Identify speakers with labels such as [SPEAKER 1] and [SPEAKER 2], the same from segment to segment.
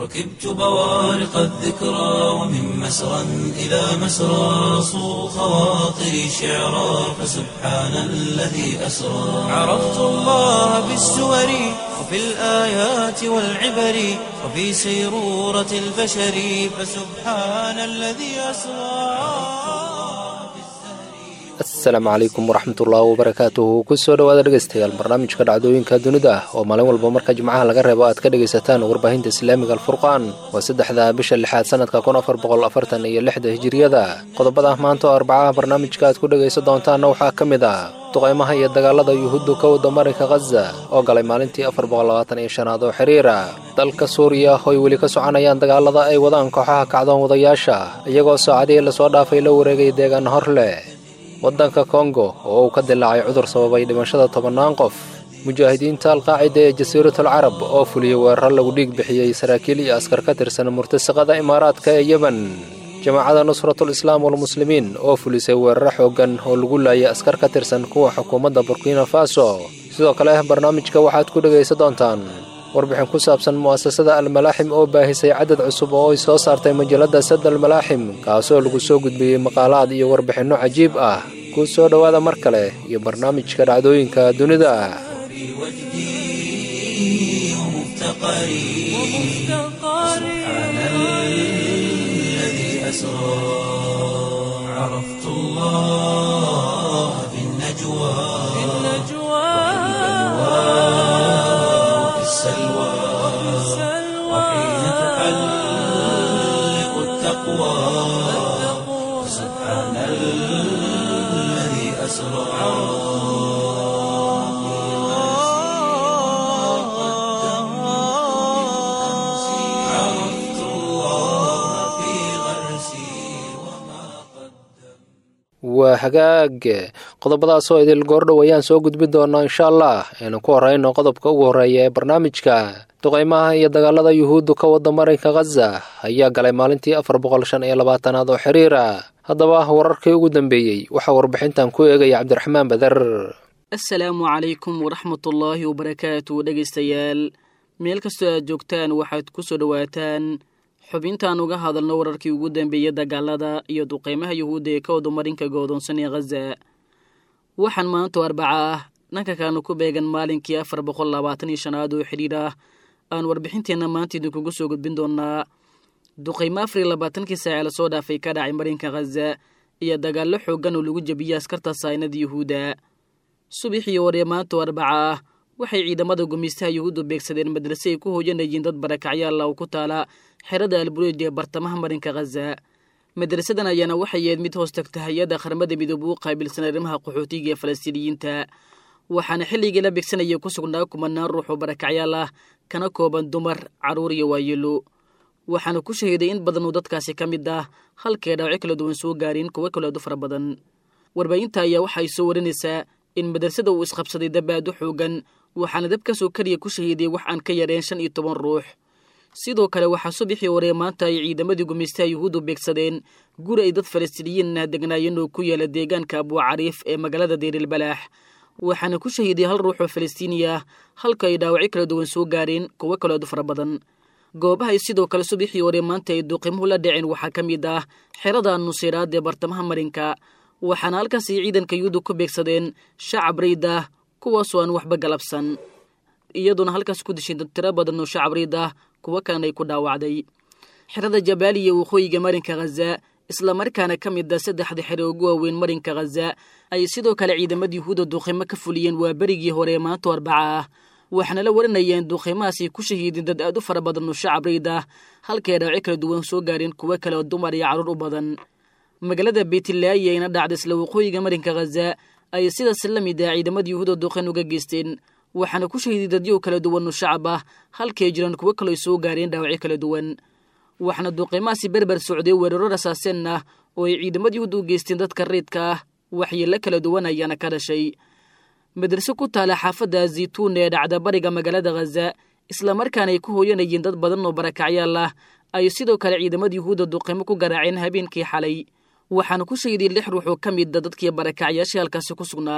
[SPEAKER 1] ركبت بوارق الذكرى ومن مسرى إلى مسرى صو خواطري شعرا فسبحان الذي أسرى عرفت الله بالسور وفي الآيات والعبر وفي سيرورة البشر فسبحان الذي أسرى
[SPEAKER 2] asalaamu calaykum waraxmatullaahi wabarakaatuhu kusoo dhawaada dhegeystayaal barnaamijka dhacdooyinka dunida oo maalin walba marka jimcaha laga reebo aad ka dhegaysataan warbaahinta islaamiga alfurqaan waa saddexda bisha lixaad sanadka kun afar boqol afartan iyo lixda hijiriyada qodobada maanta oo arbacaha barnaamijka aad ku dhegaysan doontaanna waxaa ka mid ah duqaymaha iyo dagaalada yuhuuddu ka wada marinka khaza oo galay maalintii afar boqol labaatan iyo shanaad oo xiriira dalka suuriya oo ay weli ka soconayaan dagaalada ay wadaan kooxaha kacdoon wadayaasha iyagoo saacadihii lasoo dhaafay la wareegay deegaan hor leh waddanka kongo oo uu ka dilaacay cudur sababay dhimashada tobannaan qof mujaahidiinta alqaacida ee jasiiratul carab oo fuliyey weerar lagu dhiig bixiyey saraakiil iyo askar ka tirsan murtasaqada imaaraadka ee yemen jamaacada nusratul islaam walmuslimiin oo fulisay weeraro xooggan oo lagu laayay askar ka tirsan kuwa xukuumadda burkina faso sidoo kale barnaamijka waxaad ku dhegaysan doontaan warbixin ku saabsan mu'asasada almalaaxim oo baahisay cadad cusub oo ay soo saartay majalladda sad almalaaxim kaasoo lagu soo gudbiyey maqaalaad iyo warbixinno cajiib ah ku soo dhowaada mar kale iyo barnaamijka dhacdooyinka dunida
[SPEAKER 1] عرفت الله بالنجوى وفي السلوى وحين تحلق التقوى سبحان الذي أسرى عرفت الله في غرسي وما
[SPEAKER 2] waa hagaag qodobadaasoo idil goordhow ayaan soo gudbin doonaa insha allah aynu ku horeyno qodobka ugu horreeya ee barnaamijka duqaymaha iyo dagaalada yuhuuddu ka wada marinka khaza ayaa galay maalintii afar boqol shan iyo labaatanaad oo xiriira haddaba wararkii ugu dambeeyey waxaa warbixintan ku eegaya cabdiraxmaan bader
[SPEAKER 3] assalaamu calaykum waraxmatullaahi wabarakaatu dhegaystayaal meel kastoo aad joogtaan waxaad ku soo dhowaataan xubintaan uga hadalno wararkii ugu dambeeyey dagaalada iyo duqeymaha yuhuudda ee ka wada marinka goodoonsan ee khaza waxaan maanto arbaca ah dhanka kaanu ku beegan maalinkii afar boqol labaatan iyo shanaad oo xidhiir ah aan warbixinteenna maanta idinkugu soo gudbin doonaa duqeymo afar iyo labaatankii saace lasoo dhaafay ka dhacay marinka khaza iyo dagaallo xooggan oo lagu jebiyey askarta saynada yuhuudda subaxii hore maanto arbaca ah waxay ciidamada gumaystaha yuhuuddu beegsadeen madrase ay ku hooyanayeen dad barakacyaalla oo ku taala xerada albureej ee bartamaha marinka khaza madrasadan ayaana waxay yahed mid hoos tagta hay-adda qaramada midoobe u qaabilsan arrimaha qaxootiga ee falastiiniyiinta waxaana xilligii la beegsanaya ku sugnaa kumanaan ruux oo barakacyaal ah kana kooban dumar carruur iyo waayeelo waxaana ku shahiiday in badan oo dadkaasi ka mid ah halkee dhaawacyo kala duwan soo gaareen kuwo kaleedu fara badan warbaahinta ayaa waxay soo warinaysaa in madrasada uu isqabsaday dab aad u xoogan waxaana dabkaasoo keliya ku shahiiday wax aan ka yareen shan iyo toban ruux sidoo kale waxaa subaxii hore maanta ay ciidamadii gumaystaha yuhuuddu beegsadeen guri ay dad falastiiniyiin ah degnaayeen oo ku yaala deegaanka abuucariif ee magaalada deerilbalaax waxaana ku shahiiday hal ruux oo falastiini ah halka ay dhaawacyo kala duwan soo gaareen kuwo kaleedu fara badan goobahay sidoo kale subaxii hore maanta ay duqimuhu la dhaceen waxaa ka mid ah xerada nuseyraad ee bartamaha marinka waxaana halkaas ay ciidanka yuhuudda ku beegsadeen shacab rayd ah kuwaasoo aan waxba galabsan iyaduna halkaas ku dishay dad tiro badan oo shacab rayd ah kuwo kalena ay ku dhaawacday xerada jabaaliya waqooyiga marinka khaza islamarkaana ka mid a saddexda xere ugu waaweyn marinka khaza ay sidoo kale ciidamada yuhuudda duqimo ka fuliyeen waa berigii hore maanto arbaca ah waxaana la warinayeen duqimahaasay ku shahiideen dad aad u fara badan oo shacab rayd ah halkay dhaawacyo kala duwan soo gaareen kuwo kale oo dumar iyo carruur u badan magaalada beytlaaya ayna dhacda isla waqooyiga marinka khaza ayay sidaas la mid ah ciidamada yuhuudda duqin uga geysteen waxaana ku shahiiday dadyo kala duwan oo shacab ah halkay jiraan kuwo kaloo soo gaareen dhaawacyo kala duwan waxaana duqimahaasi berber socday weeraro rasaaseen ah oo ay ciidamada yuhuudda u geysteen dadka reydka ah waxyeello kala duwan ayaana ka dhashay madraso ku taala xaafadda zaytuun ee dhacda bariga magaalada khaza islamarkaana ay ku hooyanayeen dad badan oo barakacyaal ah ay sidoo kale ciidamada yuhuudda duqimo ku garaaceen habeenkii xalay waxaana ku shahiday lix ruux oo ka mida dadkii barakacyaashii halkaasi ku sugnaa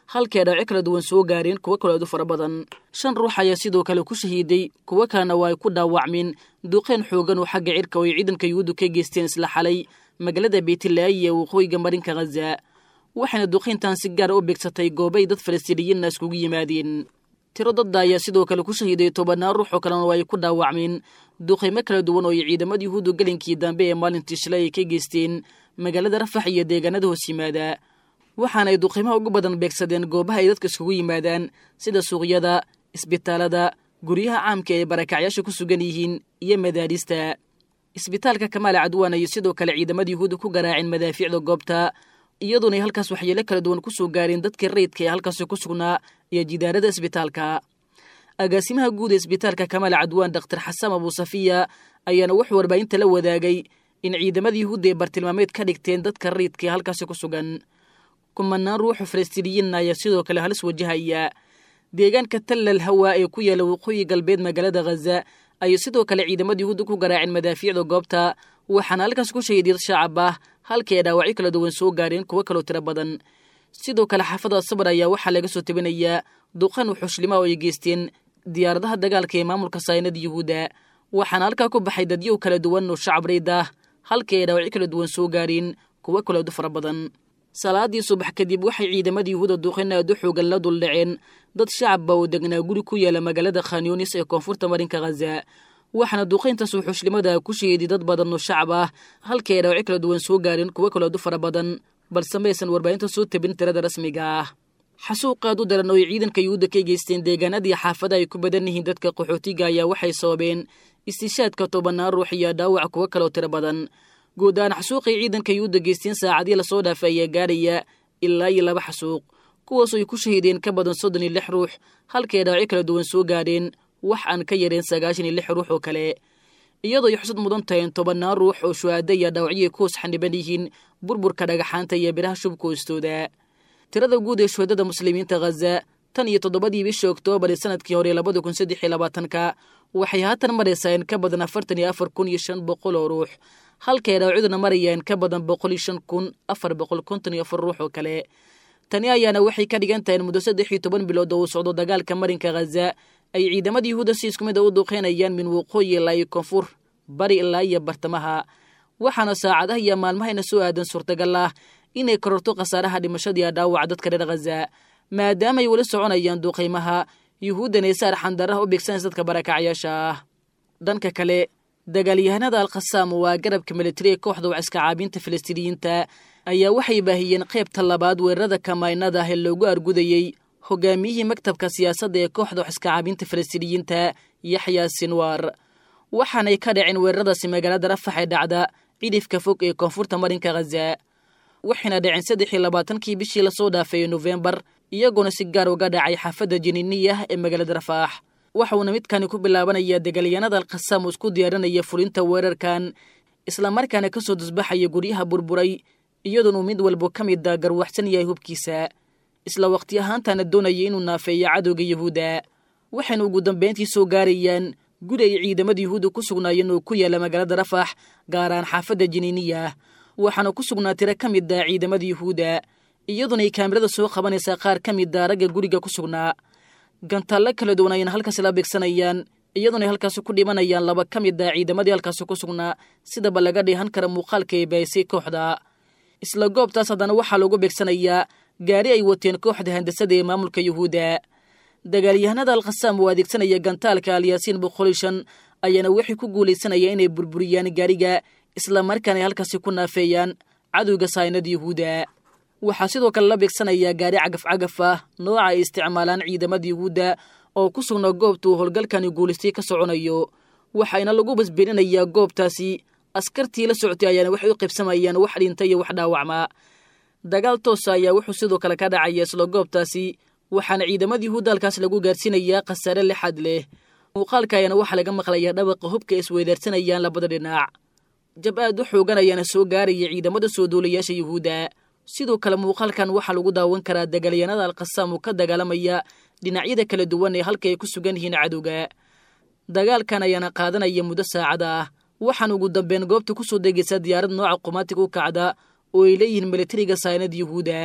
[SPEAKER 3] halkay dhaawaco kala duwan soo gaareen kuwo kale aadu fara badan shan ruux ayaa sidoo kale ku shahiiday kuwo kalena waa ay ku dhaawacmeen duqeen xoogan oo xagga cirka oo ay ciidanka yuhuuddu ka geysteen isla xalay magaalada beytlaayi ee waqooyiga marinka khaza waxayna duqeyntan si gaara u beegsatay goobay dad falastiiniyiinna iskugu yimaadeen tiro dadda ayaa sidoo kale ku shahiiday tobannaan ruux oo kalena oo ay ku dhaawacmeen duqeymo kala duwan oo ay ciidamada yuhuuddu gelinkii dambe ee maalintii shalay ay ka geysteen magaalada rafax iyo deegaanada hoos yimaada waxaana ay duqeymaha ugu badan beegsadeen goobaha ay dadka iskugu yimaadaan sida suuqyada isbitaalada guryaha caamka ee barakacyaasha ku sugan yihiin iyo madaarista isbitaalka kamaala cadwaan ayay sidoo kale ciidamada yuhuudda ku garaaceen madaafiicda goobta iyadoona ay halkaas waxyeelo kala duwan ku soo gaareen dadkii rayidka ee halkaasi ku sugnaa iyo jidaarada isbitaalka agaasimaha guud ee isbitaalka kamaala cadwaan daktar xasan abuusafiya ayaana wuxuu warbaahinta la wadaagay in ciidamada yuhuudda ay bartilmaameed ka dhigteen dadka rayidka ee halkaasi ku sugan kumanaan ruuxu falastiiniyiinna ayaa sidoo kale halis wajahaya deegaanka tallal hawaa ee ku yaala waqooyi galbeed magaalada khaza ayay sidoo kale ciidamada yuhuudda ku garaaceen madaafiicda goobta waxaana halkaas ku shahiiday dad shacab ah halkii ay dhaawacyo kala duwan soo gaareen kuwo kaloo tiro badan sidoo kale xaafada sabar ayaa waxaa laga soo tabinayaa duqan wuxuushlimaa oo ay geysteen diyaaradaha dagaalka ee maamulka saynada yuhuudda waxaana halkaa ku baxay dadyow kala duwan oo shacab rayd ah halkii ay dhaawacyo kala duwan soo gaareen kuwo kaleedu fara badan salaadii subax kadib waxay ciidamada yuhuuda duqin aad u xoogan la duldhaceen dad shacabba oo degnaa guri ku yaala magaalada khanyunis ee koonfurta marinka khaza waxaana duqayntaas wuxuushlimada ku shahiiday dad badan oo shacab ah halkii ay dhaawacyo kala duwan soo gaareen kuwo kaleedu fara badan balse maysan warbaahinta soo tabin tirada rasmiga ah xasuuqaad u daran oo ay ciidanka yuhuudda ka geysteen deegaanadii xaafada ay ku badan yihiin dadka qaxootiga ayaa waxay sababeen istishaadka tobannaan ruux iyo dhaawac kuwo kaloo tiro badan guud ahaan xasuuqay ciidanka yuhuudda geysteen saacadii lasoo dhaafay ayaa gaaraya ilaa iyo laba xasuuq kuwaasoo ay ku shahiideen ka badan soddon iyo lix ruux halkay dhaawacyo kala duwan soo gaadheen wax aan ka yareen sagaashan iyo lix ruux oo kale iyadoo ay xusad mudan tahay in tobannaan ruux oo shuhaada iyo dhaawacyoay ku hoos xaniban yihiin burburka dhagaxaanta iyo biraha shubka hoostooda tirada guud ee shuhadada muslimiinta khaza tan iyo toddobadii bishii oktoobar ee sanadkii hore labada kun saddex iyo labaatanka waxay haatan maraysaa in ka badan afartan iyo afar kun iyo shan boqol oo ruux halkay dhaawacyaduna marayaan ka badan boqol iyo shan kun afar boqol konton iyo afar ruux oo kale tani ayaana waxay ka dhigan tahay in muddo saddex iyo toban bilood oo uu socdo dagaalka marinka khaza ay ciidamada yuhuudda si isku mid a u duuqeynayaan min waqooyi ilaa iyo koonfur bari ilaa iyo bartamaha waxaana saacadaha iyo maalmahayna soo aadan suurtagal ah inay kororto khasaaraha dhimashadiiyo dhaawaca dadka reer khaza maadaamaay weli soconayaan duuqaymaha yuhuuddana saar xandaraha u beegsanaysa dadka barakacyaasha ah dhanka kale dagaalyahanada alkhasaam waa garabka militariga kooxda waciska caabinta falastiiniyiinta ayaa waxay baahiyeen qaybta labaad weerarada kamaynada ah ee loogu argudayey hogaamiyihii maktabka siyaasadda ee kooxda waxiska caabinta falastiiniyiinta yaxya sinwar waxaanay ka dhaceen weeraradaasi magaalada rafax ee dhacda cidhifka fog ee koonfurta marinka khaza waxayna dhaceen saddex iyo labaatankii bishii lasoo dhaafay nofembar iyagoona si gaar uga dhacay xaafadda jiniiniyah ee magaalada rafaax waxauna midkani ku bilaabanayaa dagaalyahanada alkhasaam oo isku diyaarinaya fulinta weerarkan islamarkaana ka soo dusbaxaya guryaha burburay iyadoonuu mid walba ka mida garwaxsan yahay hubkiisa isla waqti ahaantaana doonaya inuu naafeeyo cadowga yuhuudda waxayna ugu dambayntii soo gaarayaan guri ay ciidamada yuhuudda ku sugnaayeen oo ku yaala magaalada rafax gaaraan xaafadda jiniiniyah waxaana ku sugnaa tiro ka mid ah ciidamada yuhuudda iyadoona ay kaamirada soo qabanaysaa qaar ka mid a ragga guriga ku sugnaa gantaallo kala duwan ayna halkaasi la beegsanayaan iyadoona ay halkaasi ku dhimanayaan laba ka mid ah ciidamadii halkaasi ku sugnaa sidaba laga dheehan kara muuqaalka ay bahisay kooxda isla goobtaas haddana waxaa lagu beegsanayaa gaari ay wateen kooxda handasada ee maamulka yuhuudda dagaalyahanada alkhasaam oo adeegsanaya gantaalka alyaasiin boqol iyo shan ayaana waxay ku guulaysanaya inay burburiyaan gaariga islamarkaana ay halkaasi ku naafeeyaan cadowga saynada yuhuudda waxaa sidoo kale la beegsanayaa gaari cagaf cagaf ah nooca ay isticmaalaan ciidamada yuhuudda oo ku sugnaa goobta uu howlgalkani guulaystay ka soconayo waxayna lagu basbirinayaa goobtaasi askartii la socotay ayaana waxay u qaybsamayaan wax dhinta iyo wax dhaawacma dagaal toosa ayaa wuxuu sidoo kale ka dhacaya isla goobtaasi waxaana ciidamada yuhuudda halkaas lagu gaarsiinayaa khasaare lixad leh muuqaalka ayaana waxaa laga maqlayaa dhabaqa hubka isweydaarsanayaan labada dhinac jab aad u xoogan ayaana soo gaaraya ciidamada soo duulayaasha yuhuudda sidoo kale muuqaalkan waxaa lagu daawan karaa dagaalyahanada alkhasaam oo ka dagaalamaya dhinacyada kala duwan ee halka ay ku sugan yihiin cadowga dagaalkan ayaana qaadanaya muddo saacada ah waxaan ugu dambeyn goobta ku soo degaysa diyaarad nooca qumaatig u kacda oo ay leeyihiin militariga saynada yuhuudda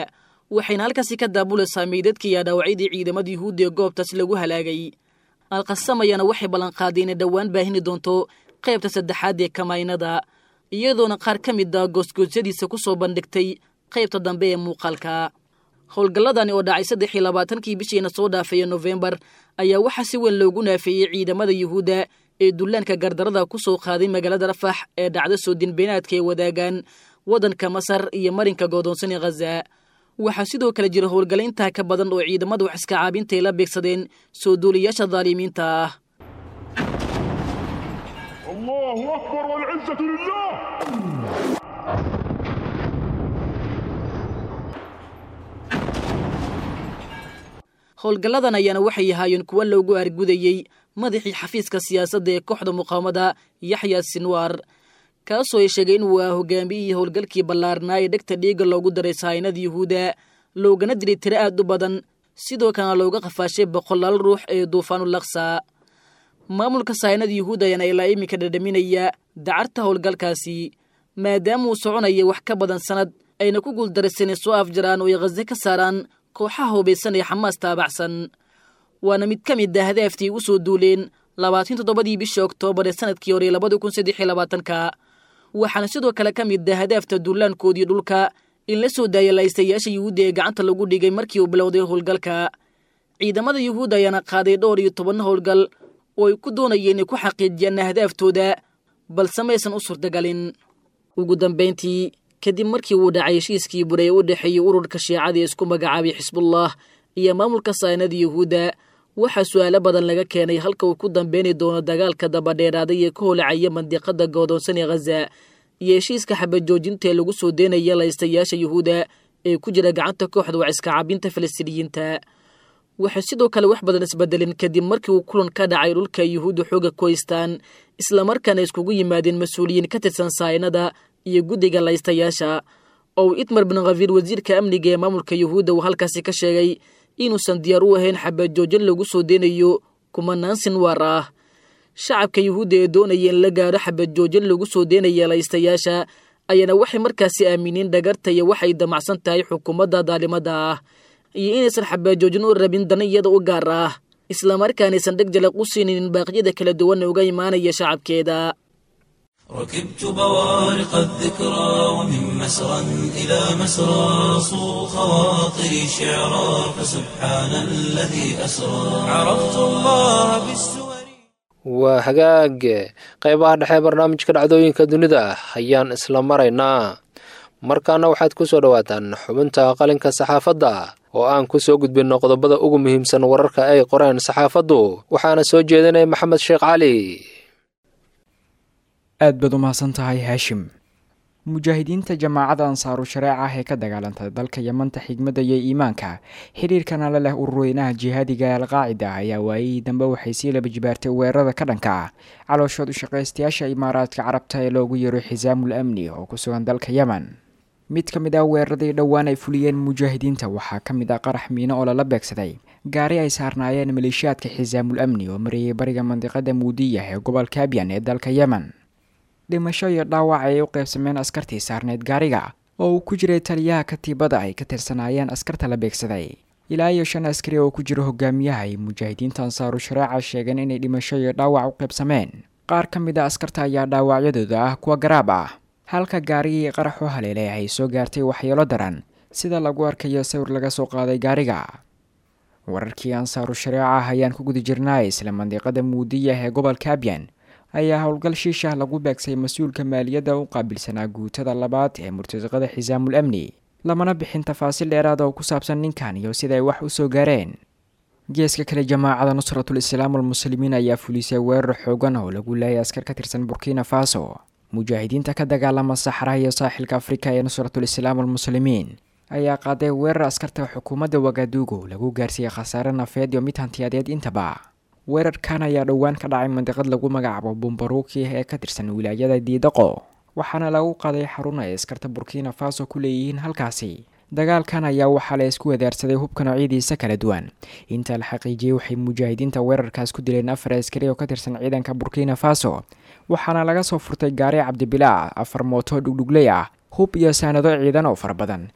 [SPEAKER 3] waxayna halkaasi ka daabulaysaa meydadkii iyo dhaawacyadii ciidamada yuhuudda ee goobtaas lagu halaagay alqasam ayaana waxay ballanqaaday inay dhowaan baahini doonto qaybta saddexaad ee kamaynada iyadoona qaar ka mid a goosgoosyadiisa ku soo bandhigtay qaybta dambe ee muuqaalka howlgalladani oo dhacay saddex iyo labaatankii bishiina soo dhaafaya nofembar ayaa waxaa si weyn loogu naafeeyey ciidamada yuhuudda ee dullaanka gardarada ku soo qaaday magaalada rafax ee dhacda soo dinbeenaadka ee wadaagaan waddanka masar iyo marinka goodoonsan ee khaza waxaa sidoo kale jira howlgalla intaa ka badan oo ciidamada wax iska caabinta ay la beegsadeen soo duuliyaasha daalimiinta ah
[SPEAKER 4] الله أكبر والعزة لله
[SPEAKER 3] howlgalladan ayaana waxay ahaayeen kuwa loogu argudayey madaxii xafiiska siyaasadda ee kooxda muqaamada yaxya sinwaar kaasoo ay sheegay inuu ah hogaamiyihii howlgalkii ballaarnaa ee dhegta dhiigga loogu daray sahaynada yuhuudda loogana dilay tiro aad u badan sidoo kalena looga qafaashay boqolaal ruux ee duufaanulaksa maamulka sahaynada yuhuudda ayaana ilaa iminka dhadhaminaya dacarta howlgalkaasi maadaama uu soconaya wax ka badan sannad ayna ku guuldaraysan ay soo afjaraan oo ay khaze ka saaraan kooxaha hubaysan ee xamaas taabacsan waana mid ka mid a hadaaftii u soo duuleen labaatan toddobadii bishii oktoobar ee sanadkii hore labada kun saddex iyo labaatanka waxaana sidoo kale ka mid ah hadaafta duulaankoodii dhulka in la soo daaya laystayaasha yuhuudda ee gacanta lagu dhigay markii uu bilowday howlgalka ciidamada yuhuudda ayaana qaaday dhowr iyo toban howlgal oo ay ku doonayeen inay ku xaqiijiyaan ahdaafdooda balse maysan u suurtagalin ugu dambayntii kadib markii uu dhacay heshiiskii bure ee u dhexeeyey ururka shiicada ee isku magacaabay xisbullah iyo maamulka saanada yuhuudda waxaa su'aalo badan laga keenay halka uu ku dambeyni doono dagaalka dabadheeraaday ee ka holacaya mandiqada goodoonsan ee khaza iyo heshiiska xabajoojinta ee lagu soo deynaya laystayaasha yuhuudda ee ku jira gacanta kooxda wax iska cabinta falastiiniyiinta waxay sidoo kale wax badan isbedelin kadib markii uu kulan ka dhacay dhulka yuhuudda xooga ku haystaan islamarkaana iskugu yimaadeen mas-uuliyiin ka tirsan saynada iyo guddiga laystayaasha oo uu itmar bin khafiir wasiirka amniga ee maamulka yuhuudda uu halkaasi ka sheegay inuusan diyaar u ahayn xabajoojin lagu soo deynayo kumanaan sinwaar ah shacabka yuhuudda ee doonaya in la gaadho xabajoojin lagu soo deynaya laystayaasha ayaana waxay markaasi aamineen dhagarta iyo waxay damacsan tahay xukuumadda daalimada ah iyo inaysan xabaajoojin u rabin dana iyada u gaar ah islamarkaanaysan dheg jalaq u siinin baaqyada kala duwan uga imaanaya shacabkeeda
[SPEAKER 1] ركبت بوارق الذكرى ومن مسرى إلى مسرى صو خواطري شعرا فسبحان الذي أسرى عرفت الله بالسور
[SPEAKER 2] waa hagaag qaybaha dhexe barnaamijka dhacdooyinka dunida ayaan isla maraynaa markaana waxaad ku soo dhowaataan xubinta qalinka saxaafadda oo aan ku soo gudbinno qodobada ugu muhiimsan wararka ay qoreen saxaafaddu waxaana soo jeedinaya maxamed sheekh cali
[SPEAKER 5] aad baad u mahadsan tahay haashim mujaahidiinta jamaacadda ansaaru shareeca ah ee ka dagaalantay dalka yamanta xigmadda iyo iimaanka xidhiirkana la leh ururweynaha jihaadiga ee alqaacida ayaa waayihii dambe waxay sii laba jibaartay weerarada ka dhanka ah calooshood u shaqaystayaasha imaaraadka carabta ee loogu yeero xisaamul amni oo ku sugan dalka yemen mid ka mid ah weeraradii dhowaan ay fuliyeen mujaahidiinta waxaa ka mid ah qarax miino oo lala beegsaday gaari ay saarnaayeen maleeshiyaadka xisaamul amni oo marayay bariga mandiqada muudiya ee gobolka abyan ee dalka yemen dhimasho iyo dhaawac ayay u qaybsameen askartii saarneyd gaariga oo uu ku jiray taliyaha katiibada ay ka tirsanaayeen askarta la beegsaday ilaa iyo shan askari oo ku jiro hogaamiyaha ay mujaahidiinta ansaaru shareeca sheegeen inay dhimasho iyo dhaawac u qaybsameen qaar ka mid a askarta ayaa dhaawacyadooda ah kuwa garaab ah halka gaarigii qarax u haleelay ay soo gaartay waxyeelo daran sida lagu arkayo sawir laga soo qaaday gaariga wararkii ansaaru shareeca ah ayaan ku guda jirnaa isla mandiqada muudiya ee gobolka abyan ayaa howlgal shiishah lagu beegsay mas-uulka maaliyadda u qaabilsanaa guutada labaad ee murtasiqada xisaamul amni lamana bixin tafaasiil dheeraad oo ku saabsan ninkan iyo sida ay wax u soo gaareen geeska kale jamaacada nusratul islaam almuslimiin ayaa fulisay weerar xoogan oo lagu laayay askar ka tirsan burkina faso mujaahidiinta ka dagaalama saxraha iyo saaxilka afrika ee nusratul islaam almuslimiin ayaa qaaday weerar askarta xukuumadda wagaduugo lagu gaarsiiyey khasaare nafeed iyo mid hantiyadeed intaba weerarkan ayaa dhowaan ka dhacay mandiqad lagu magacaabo bumbaruuki ee ka tirsan wilaayada diidaqo waxaana lagu qaaday xarun ay askarta burkina faso ku leeyihiin halkaasi dagaalkan ayaa waxaa la isku wadaarsaday hubka noocyadiisa kala duwan inta la xaqiijiyey waxay mujaahidiinta weerarkaas ku dileen afar askari oo ka tirsan ciidanka burkina faso waxaana laga soo furtay gaari cabdibilaa afar mooto dhugdhugley ah hub iyo saanado ciidan oo fara badan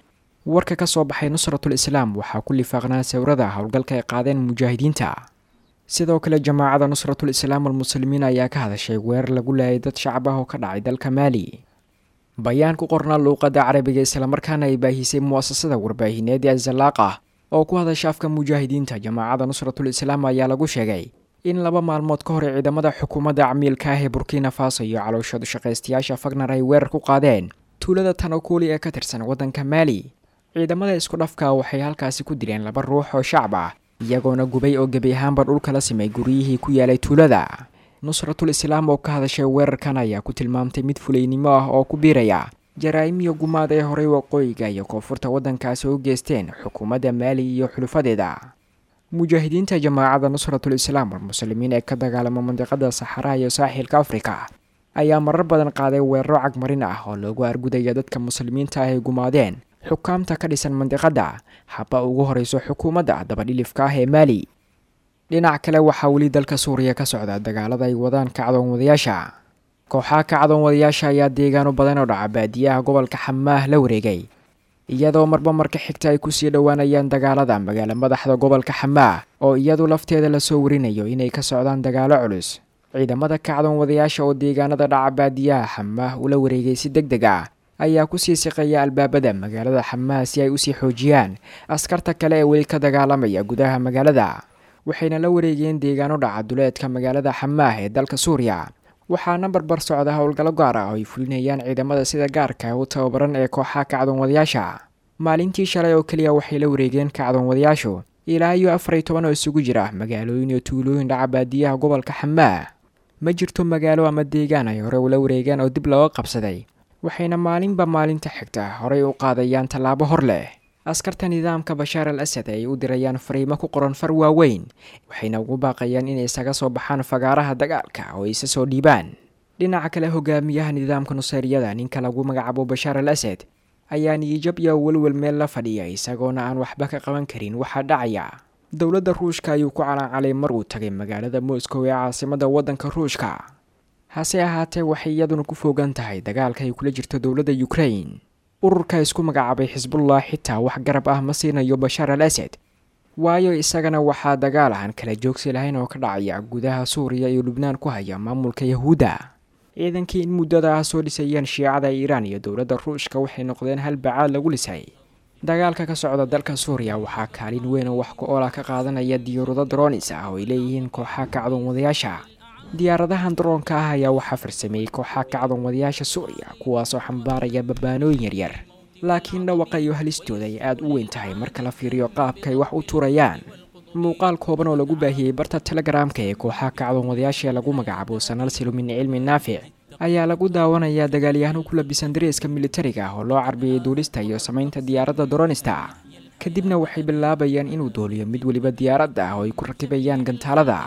[SPEAKER 5] warka ka soo baxay nusratul islaam waxaa ku lifaaqnaa sawirada howlgalka ay qaadeen mujaahidiinta sidoo kale jamaacada nusratul islaam almuslimiin ayaa ka hadashay weerar lagu laayay dad shacab ah oo ka dhacay dalka maali bayaan ku qornaa luuqadda carabiga islamarkaana ay baahisay mu'asasada warbaahineed ee zalaaqa oo ku hadasha afka mujaahidiinta jamaacada nusratul islaam ayaa lagu sheegay in laba maalmood ka hor ciidamada xukuumadda camiilka ah ee burkina faso iyo calooshadu shaqaystayaasha fagnar ay weerar ku qaadeen tuulada tanakuli ee ka tirsan waddanka maali ciidamada isku dhafka waxay halkaasi ku dileen laba ruux oo shacab ah iyagoona gubay oo gebi ahaanba dhulka la simay guryihii ku yaalay tuulada nusratul islaam oo ka hadashay weerarkan ayaa ku tilmaamtay mid fulaynimo ah oo ku biiraya jaraa'im iyo gumaad ee horey waqooyiga iyo koonfurta waddankaasi u geysteen xukuumadda maali iyo xulufadeeda mujaahidiinta jamaacada nusratul islaam almuslimiin ee ka dagaalama mandiqada saxaraha iyo saaxilka afrika ayaa marar badan qaaday weeraro cagmarin ah oo loogu argudaya dadka muslimiinta ah ay gumaadeen xukaamta ka dhisan mandiqadda haba ugu horeyso xukuumadda dabadhilifka ah ee maali dhinac kale waxaa weli dalka suuriya ka socda dagaalada ay wadaan kacdoon wadayaasha kooxaha kacdoon wadayaasha ayaa deegaano badan oo dhaca baadiyaha gobolka xamaah la wareegay iyadoo marba marka xigta ay kusii dhowaanayaan dagaalada magaalo madaxda gobolka xamaah oo iyadu lafteeda lasoo warinayo inay ka socdaan dagaalo culus ciidamada kacdoon wadayaasha oo deegaanada dhaca baadiyaha xamaah ula wareegay si deg deg ah ayaa kusii siqaya albaabada magaalada xamaah si ay usii xoojiyaan askarta kale ee weli ka dagaalamaya gudaha magaalada waxayna la wareegeen deegaano dhaca duleedka magaalada xamaah ee dalka suuriya waxaana barbar socda howlgallo gaar ah oo ay fulinayaan ciidamada sida gaarka u tababaran ee kooxaha kacdoon wadayaasha maalintii shalay oo keliya waxay la wareegeen kacdoon wadayaashu ilaa iyo afar iyo toban oo isugu jira magaalooyin iyo tuulooyin dhaca baadiyaha gobolka xamaah ma jirto magaalo ama deegaan ay hore ula wareegeen oo dib looga qabsaday waxayna maalinba maalinta xigta horey u qaadayaan tallaabo hor leh askarta nidaamka bashaar al asad ay u dirayaan fariimo ku qoran far waaweyn waxayna ugu baaqayaan inay isaga soo baxaan fagaaraha dagaalka oo ay isa soo dhiibaan dhinaca kale hogaamiyaha nidaamka nuseyriyada ninka lagu magacaabo bashaar al asad ayaa niyijab iyo welwel meel la fadhiya isagoona aan waxba ka qaban karin waxaa dhacaya dowladda ruushka ayuu ku calaacalay mar uu tagay magaalada moscow ee caasimada waddanka ruushka hase ahaatee waxay iyaduna ku foogan tahay dagaalka ay kula jirto dowladda ukrain ururka isku magacaabay xisbullah xitaa wax garab ah ma siinayo bashaar al asad waayo isagana waxaa dagaal aan kala joogsi lahayn oo ka dhacaya gudaha suuriya iyo lubnaan ku haya maamulka yahuudda ciidankii in muddada ah soo dhisayeen shiicada iiraan iyo dowladda ruushka waxay noqdeen hal bacaad lagu lisay dagaalka ka socda dalka suuriya waxaa kaalin weyn oo wax ku oola ka qaadanaya diyaarado dronis ah oo ay leeyihiin kooxaha kacdoon wadayaasha diyaaradahan daroonka ah ayaa waxaa farsameeyey kooxaha kacdoon wadayaasha suuriya kuwaasoo xambaaraya babaanooyin yaryar laakiin dhawaqa iyo halistooda ay aada u weyn tahay marka la fiiriyo qaabka ay wax u turayaan muuqaal kooban oo lagu baahiyey barta telegaraamka ee kooxaha kacdoon wadayaasha ee lagu magacaabo sanalsilu min cilmi naafic ayaa lagu daawanayaa dagaalyahano ku labisan dareeska militariga ah oo loo carbiyey duulista iyo samaynta diyaaradda doronista kadibna waxay bilaabayaan inuu dooliyo mid weliba diyaaradda ah oo ay ku rakibayaan gantaalada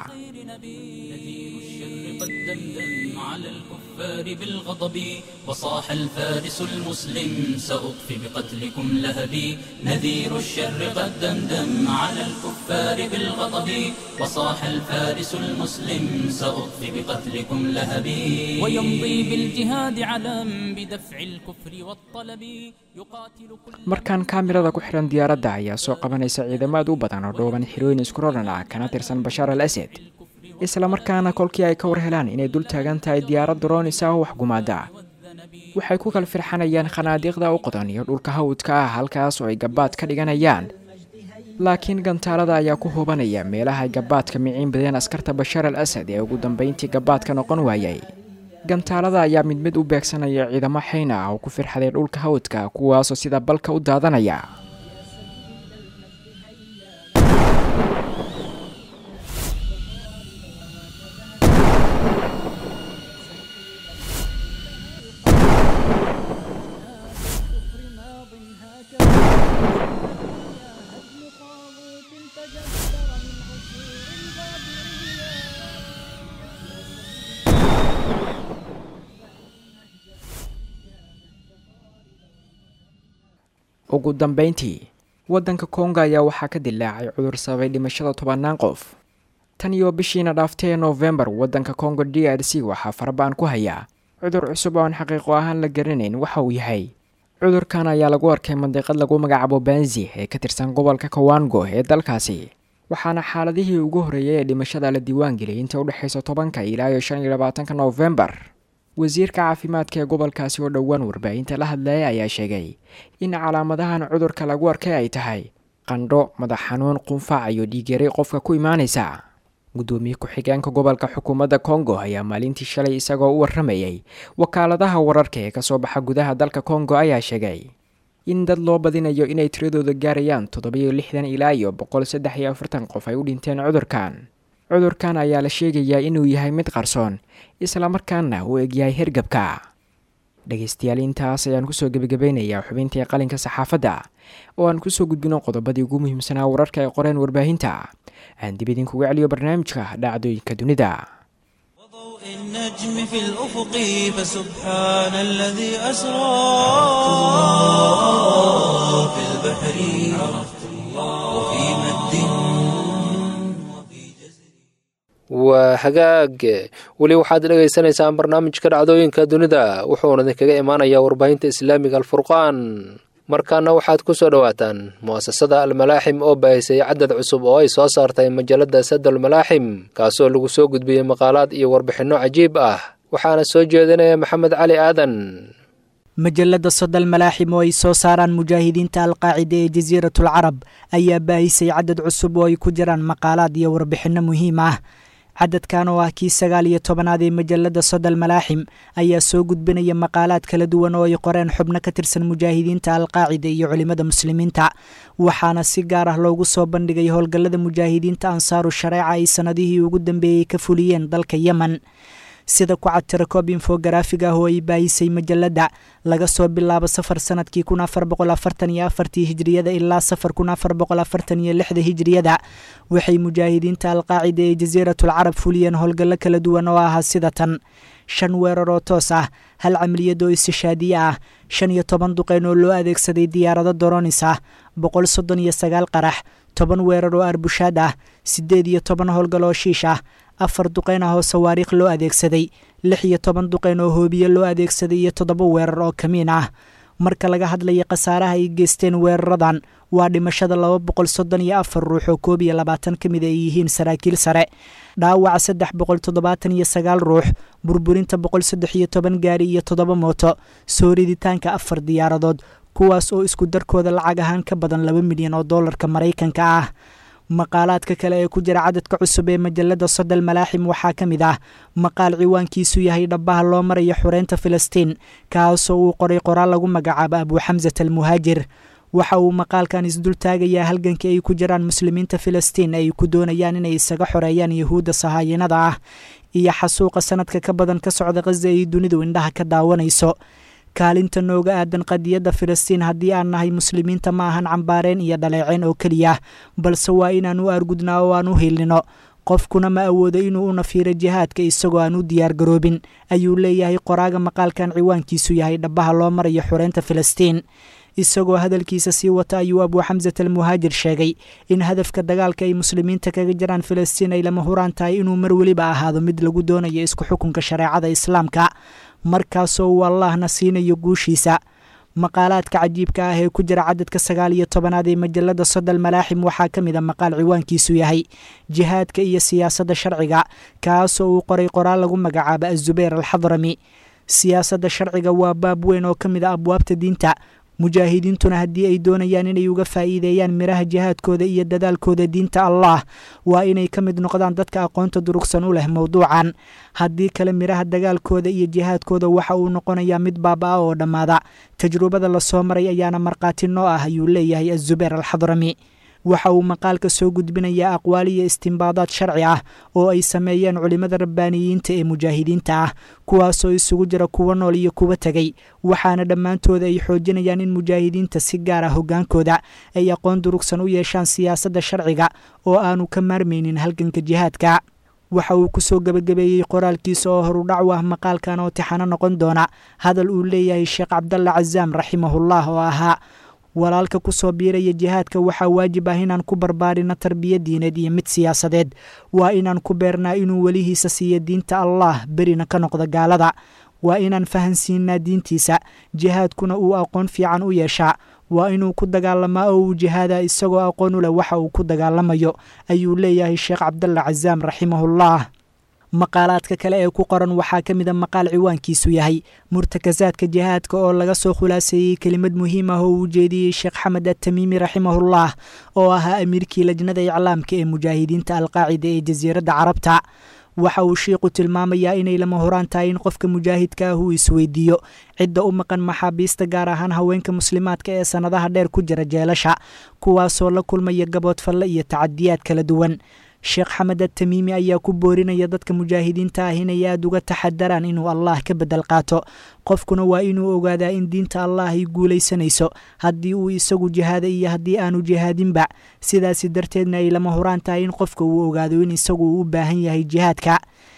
[SPEAKER 1] بالغضب وصاح الفارس المسلم سأطفي بقتلكم لهبي نذير الشر قد دمدم على الكفار بالغضب وصاح الفارس المسلم سأطفي بقتلكم لهبي ويمضي بالجهاد علم بدفع الكفر والطلب يقاتل كل
[SPEAKER 5] markaan kaamirada ku xihan diyaaradda ayaa soo qabanaysa ciidamaad u badan oo dhooban xirooyin iskuroran ah kana tirsan bashaar al asad isla markaana kolkii ay ka war helaan inay dul taagan tahay diyaarad dronis ah oo wax gumaada waxay ku kala firxanayaan khanaadiiqda u qodan iyo dhulka hawdka ah halkaas oo ay gabaad ka dhiganayaan laakiin gantaalada ayaa ku hubanaya meelaha ay gabaadka miciin badeen askarta bashaar al asad ee ugu dambeyntii gabaadka noqon waayay gantaalada ayaa mid mid u beegsanaya ciidamo xayn ah oo ku firxaday dhulka hawdka kuwaasoo sida balka u daadanaya ugu dambeyntii waddanka kongo ayaa waxaa ka dilaacay cudur sababay dhimashada tobannaan qof tan iyo bishiina dhaaftay ee noofembar waddanka kongo d r c waxaa farabaan ku hayaa cudur cusub oo aan xaqiiqo ahaan la garanayn waxa uu yahay cudurkan ayaa lagu arkay mandiqad lagu magacaabo banzi ee ka tirsan gobolka kawango ee dalkaasi waxaana xaaladihii ugu horreeyay ee dhimashada la diiwaangeliyay inta udhexaysa tobanka ilaa iyo shan iyo labaatanka noofembar wasiirka caafimaadka ee gobolkaasi oo dhowaan warbaahinta la hadlayay ayaa sheegay in calaamadahan cudurka lagu arkay ay tahay qandho madax xanuun qunfac iyo dhiigyari qofka ku imaanaysa guddoomiye ku-xigeenka gobolka xukuumadda kongo ayaa maalintii shalay isagoo u warramayay wakaaladaha wararka ee kasoo baxa gudaha dalka kongo ayaa sheegay in dad loo badinayo inay tiradooda gaarayaan toddobiyo lixdan ilaa iyo boqol saddex iyo afartan qof ay u dhinteen cudurkan cudurkan ayaa la sheegayaa inuu yahay mid qarsoon islamarkaana uu egyahay hergabka dhegaystayaal intaas ayaan kusoo gebagabeynayaa xubintii qalinka saxaafadda oo aan kusoo gudbino qodobadii ugu muhiimsanaa wararka ay qoreen warbaahinta aan dib idinkuga celiyo barnaamijka dhacdooyinka dunida
[SPEAKER 6] وضوء النجم في الأفق فسبحان الذي أسرى في البحر وفي مد وفي جزر
[SPEAKER 2] waa hagaag weli waxaad dhagaysanaysaan barnaamijka dhacdooyinka dunida wuxuuna idinkaga imaanayaa warbaahinta islaamiga alfurqaan markaana waxaad ku soo dhowaataan mu'asasada almalaaxim oo baahisay cadad cusub oo ay soo saartay majalada sadal malaaxim kaasoo lagu soo gudbiyey maqaalaad iyo warbixinno cajiib ah waxaana soo jeedinaya maxamed cali aadan
[SPEAKER 7] majalada sodal malaaxim oo ay soo saaraan mujaahidiinta alqaacida ee jasiiratul carab ayaa baahisay cadad cusub oo ay ku jiraan maqaalaad iyo warbixinno muhiim ah cadadkan oo ah kii sagaal iyo tobanaad ee majalada sodal malaaxim ayaa soo gudbinaya maqaalaad kala duwan oo ay qoreen xubno ka tirsan mujaahidiinta alqaacida iyo culimmada muslimiinta waxaana si gaar ah loogu soo bandhigay howlgallada mujaahidiinta ansaaru shareeca ay sannadihii ugu dambeeyey ka fuliyeen dalka yemen sida ku cad tirakoob infogaraafig ah oo ay baahisay majalada laga soo bilaabo safar sanadkii kun afar boqol afartan iyo afartii hijriyada ilaa safar kun afar boqol afartan iyo lixda hijriyada waxay mujaahidiinta alqaacida ee jasiiratul carab fuliyeen howlgallo kala duwan oo ahaa sida tan shan weerar oo toos ah hal camaliyad oo istishaadiye ah shan iyo toban duqeyn oo loo adeegsaday diyaarado doronis ah boqol soddon iyo sagaal qarax toban weerar oo arbushaad ah siddeed iyo toban howlgal oo shiish ah afar duqeyn ah oo sawaariikh loo adeegsaday lix iyo toban duqeyn oo hoobiye loo adeegsaday iyo toddoba weerar oo kamiin ah marka laga hadlaya khasaaraha ay geysteen weeraradan waa dhimashada laba boqol soddon iyo afar ruux oo koob iyo labaatan ka mid ay yihiin saraakiil sare dhaawaca saddex boqol toddobaatan iyo sagaal ruux burburinta boqol saddex iyo toban gaari iyo toddoba mooto soo riditaanka afar diyaaradood kuwaas oo isku darkooda lacag ahaan ka badan laba milyan oo dollarka maraykanka ah maqaalaadka kale ee ku jira cadadka cusub ee majalada sodal malaaxim waxaa ka mid ah maqaal ciwaankiisu yahay dhabbaha loo maraya xureynta filistiin kaasoo uu qoray qoraal lagu magacaabo abuuxamsat almuhaajir waxa uu maqaalkan isdul taagayaa halgankii ay ku jiraan muslimiinta filistiin ay ku doonayaan inay isaga xoreeyaan yahuudda sahaayinada ah iyo xasuuqa sanadka ka badan ka socda khaza ay dunidu indhaha ka daawanayso kaalinta nooga aadan qadiyadda filistiin haddii aan nahay muslimiinta ma ahan cambaareen iyo dhaleeceen oo keliya balse waa inaan u argudnaa oo aan u hiilnino qofkuna ma awoodo inuu u nafiiro jihaadka isagoo aan u diyaargaroobin ayuu leeyahay qoraaga maqaalkan ciwaankiisu yahay dhabbaha loo marayo xureynta filistiin isagoo hadalkiisa sii wata ayuu abuuxamsat almuhaajir sheegay in hadafka dagaalka ay muslimiinta kaga jiraan filistiin ay lama huraan tahay inuu mar weliba ahaado mid lagu doonayo isku xukunka shareecada islaamka markaasoo uu allahna siinayo guushiisa maqaalaadka cajiibka ah ee ku jira cadadka sagaal iyo tobanaad ee majalada sodal malaaxim waxaa ka mid a maqaal ciwaankiisu yahay jihaadka iyo siyaasadda sharciga kaasoo uu qoray qoraal lagu magacaabo azubayr alxadrami siyaasadda sharciga waa baab weyn oo ka mid a abwaabta diinta mujaahidiintuna haddii ay doonayaan inay uga faa'iideeyaan miraha jihaadkooda iyo dadaalkooda diinta allah waa inay ka mid noqdaan dadka aqoonta durugsan u leh mowduucan haddii kale miraha dagaalkooda iyo jihaadkooda waxa uu noqonayaa mid baaba-a oo dhammaada tajrubada lasoo maray ayaana markhaati noo ah ayuu leeyahay azubayr alxadrami waxa uu maqaalka soo gudbinayaa aqwaal iyo istimbaadaad sharci ah oo ay sameeyeen culimmada rabbaaniyiinta ee mujaahidiinta ah kuwaasoo isugu jira kuwa nool iyo kuwa tegey waxaana dhammaantooda ay xoojinayaan in mujaahidiinta si gaar ah hoggaankooda ay aqoon durugsan u yeeshaan siyaasadda sharciga oo aanu ka maarmaynin halganka jihaadka waxa uu ku soo gebagabeeyey qoraalkiisa oo horudhac u ah maqaalkan oo tixano noqon doona hadal uu leeyahay sheekh cabdalla casaam raximahullah oo ahaa walaalka ku soo biiraya jihaadka waxaa waajib ah inaan ku barbaarino tarbiya diineed iyo mid siyaasadeed waa inaan ku beernaa inuu welihiisa siiyo diinta allah berina ka noqdo gaalada waa inaan fahansiinaa diintiisa jihaadkuna uu aqoon fiican u yeeshaa waa inuu ku dagaalamaa oo uu jihaada isagoo aqoon u leh waxa uu ku dagaalamayo ayuu leeyahay sheekh cabdalla casaam raximahullah maqaalaadka kale ee ku qoran waxaa ka mid a maqaal ciwaankiisu yahay murtakasaadka jihaadka oo laga soo khulaaseeyey kelimad muhiim ah oo uu jeediyey sheekh xamed atamiimi raximahullah oo ahaa amiirkii lajnada iclaamka ee mujaahidiinta alqaacida ee jasiiradda carabta waxa uu shiiku tilmaamayaa inay lama horaan tahay in qofka mujaahidka ah uu isweydiiyo cidda u maqan maxaabiista gaar ahaan haweenka muslimaadka ee sannadaha dheer ku jira jeelasha kuwaasoo la kulmaya gaboodfalle iyo tacadiyaad kala duwan sheekh xamed atamiimi ayaa ku boorinaya dadka mujaahidiinta ah inay aada uga taxadaraan inuu allah ka bedel qaato qofkuna waa inuu ogaadaa in diinta allah ay guulaysanayso haddii uu isagu jihaada iyo haddii aanu jihaadinba sidaasi darteedna ay lama horaan tahay in qofka uu ogaado in isagu uu u baahan yahay jihaadka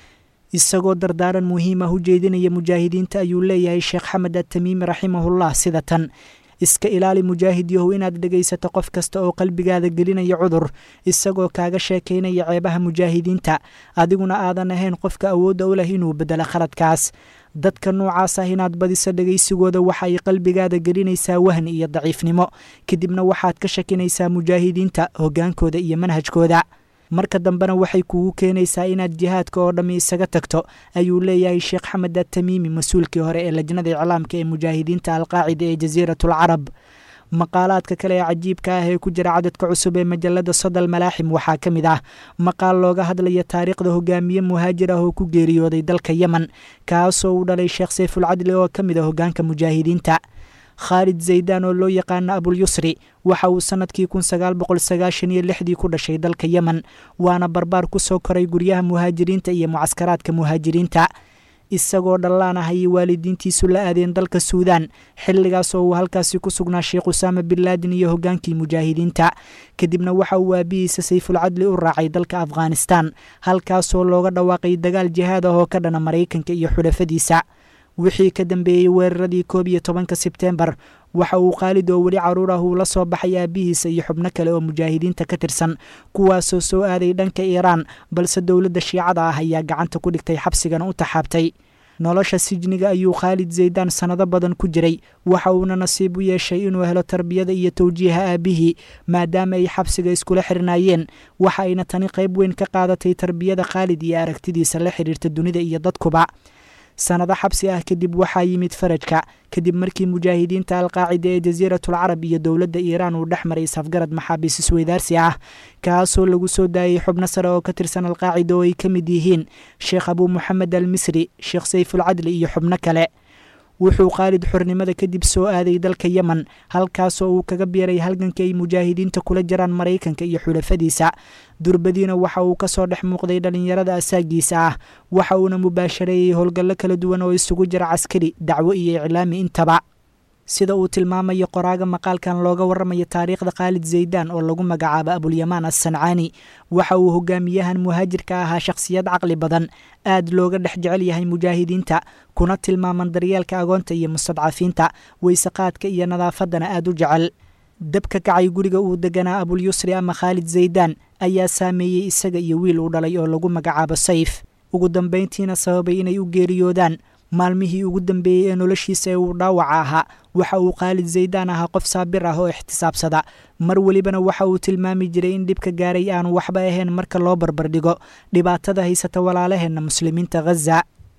[SPEAKER 7] isagoo dardaaran muhiim ah u jeedinaya mujaahidiinta ayuu leeyahay sheekh xamed atamiimi raximahullah sida tan iska ilaali mujaahid yahow inaad dhegaysato qof kasta oo qalbigaada gelinaya cudur isagoo kaaga sheekaynaya ceebaha mujaahidiinta adiguna aadan ahayn qofka awoodda u leh inuu bedelo khaladkaas dadka noocaas ah inaad badiso dhegaysigooda waxa ay qalbigaada gelinaysaa wahni iyo daciifnimo kadibna waxaad ka shakinaysaa mujaahidiinta hoggaankooda iyo manhajkooda marka dambena waxay kugu keenaysaa inaad jihaadka oo dhammi isaga tagto ayuu leeyahay sheekh xamed atamiimi mas-uulkii hore ee lajnada iclaamka ee mujaahidiinta alqaacida ee jasiiratul carab maqaalaadka kale ee cajiibka ah ee ku jira cadadka cusub ee majalada sodal malaaxim waxaa ka mid ah maqaal looga hadlaya taariikhda hogaamiye muhaajir ah oo ku geeriyooday dalka yemen kaasoo uu dhalay sheekh sayfulcadli oo ka mid a hogaanka mujaahidiinta khaalid zaydaan oo loo yaqaano abulyusri waxa uu sannadkii kun sagaal boqol sagaashan iyo lixdii ku dhashay dalka yemen waana barbaar ku soo koray guryaha muhaajiriinta iyo mucaskaraadka muhaajiriinta isagoo dhallaan ah ayay waalidiintiisu la aadeen dalka suudaan xilligaas oo uu halkaasi ku sugnaa sheekh usaama bin laadin iyo hoggaankii mujaahidiinta kadibna waxa uu aabihiisa sayfulcadli u raacay dalka afghanistan halkaasoo looga dhawaaqay dagaal jihaad ah oo ka dhana maraykanka iyo xulafadiisa wixii ka dambeeyey weeraradii koob iyo tobanka sebteembar waxa uu khaalid oo weli caruur ah uu la soo baxay aabihiisa iyo xubno kale oo mujaahidiinta ka tirsan kuwaasoo soo aaday dhanka iiraan balse dowladda shiicada ah ayaa gacanta ku dhigtay xabsigana u taxaabtay nolosha sijniga ayuu khaalid zaydaan sannado badan ku jiray waxa uuna nasiib u yeeshay inuu helo tarbiyada iyo towjiiha aabihii maadaama ay xabsiga iskula xirnaayeen waxa ayna tani qayb weyn ka qaadatay tarbiyada khaalid iyo aragtidiisa la xidhiirta dunida iyo dadkuba sannado xabsi ah kadib waxaa yimid farajka kadib markii mujaahidiinta alqaacida ee jasiiratul carab iyo dowladda iiraan uu dhex maray safgarad maxaabiis isweydaarsi ah kaasoo lagu soo daayey xubno sare oo ka tirsan alqaacida oo ay ka mid yihiin sheekh abuu moxamed al misri sheekh sayfulcadli iyo xubno kale wuxuu khaalid xornimada kadib soo aaday dalka yemen halkaasoo uu kaga biiray halganka ay mujaahidiinta kula jiraan maraykanka iyo xulafadiisa durbadiina waxa uu kasoo dhex muuqday dhallinyarada asaagiisa ah waxa uuna mubaashareeyey howlgallo kala duwan oo isugu jira caskari dacwo iyo iclaami intaba sida uu tilmaamayo qoraaga maqaalkan looga warramaya taariikhda khaalid zaydaan oo lagu magacaabo abulyamaan assancaani waxa uu hogaamiyahan muhaajirka ahaa shakhsiyad caqli badan aad looga dhex jecel yahay mujaahidiinta kuna tilmaaman daryeelka agoonta iyo mustadcafiinta weysaqaadka iyo nadaafaddana aad u jecel dabka kacay guriga uu deganaa abulyusri ama khaalid zaydaan ayaa saameeyey isaga iyo wiil uu dhalay oo lagu magacaabo sayf ugu dambayntiina sababay inay u geeriyoodaan maalmihii ugu dambeeyey ee noloshiisa ee uu dhaawaca ahaa waxa uu khaalid zaydaan ahaa qof saabir ah oo ixtisaabsada mar welibana waxa uu tilmaami jiray in dhibka gaaray aanu waxba ahayn marka loo barbardhigo dhibaatada haysata walaalaheenna muslimiinta ghaza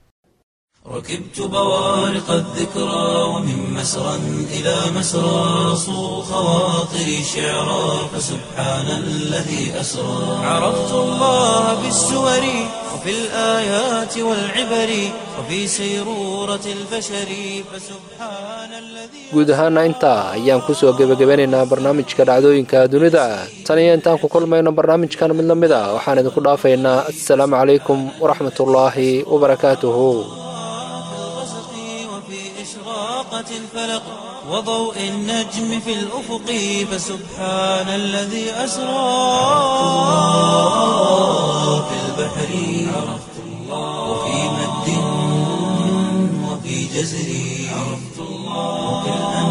[SPEAKER 6] ركبت بوارق الذكرى ومن مسرى إلى مسرى صو خواطري شعرا فسبحان الذي أسرى عرفت الله بالسور وفي الآيات والعبر وفي سيرورة البشر فسبحان الذي
[SPEAKER 2] guud ahaana intaa ayaan kusoo gebagabanaynaa barnaamijka dhacdooyinka dunida tan iyo intaan ku kulmayno barnaamijkan mid la mid a waxaan idinku dhaafaynaa assalaamu calaykum waraxmatullaahi wabarakaatuhu
[SPEAKER 6] الغسق وفي إشراقة الفلق وضوء النجم في الأفق فسبحان الذي أسرى في البحر عرفت الله وفي مد وفي جزر عرفت الله وفي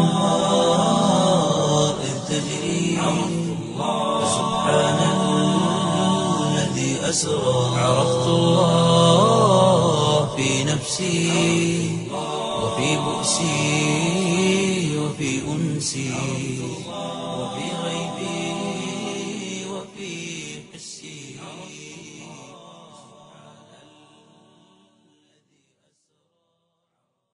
[SPEAKER 6] الأنهار إذ تجري عرفت الله فسبحان الذي أسرى عرفت الله في نفسي في بؤسي